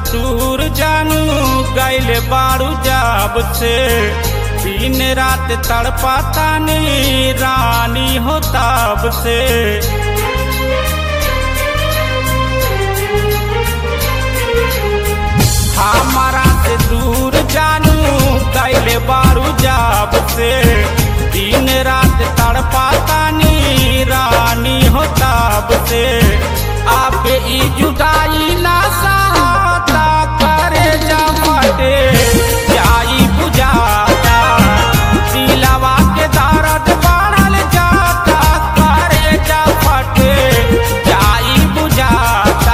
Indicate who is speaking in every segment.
Speaker 1: दूर जानू गैले बारू जाब से दिन रात तड़पातानी रानी हो ताब से हमारा से दूर जानू गैले बारू जाब से दिन रात तड़पातानी रानी हो ताब से आपके ई जुदाई ना सहाता करे जमटे जाई बुझाता दिलवा के दर्द बढ़ल जाता करे जमटे जाई बुझाता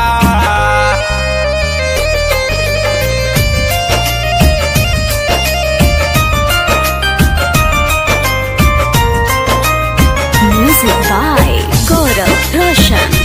Speaker 2: Music by Gaurav Roshan.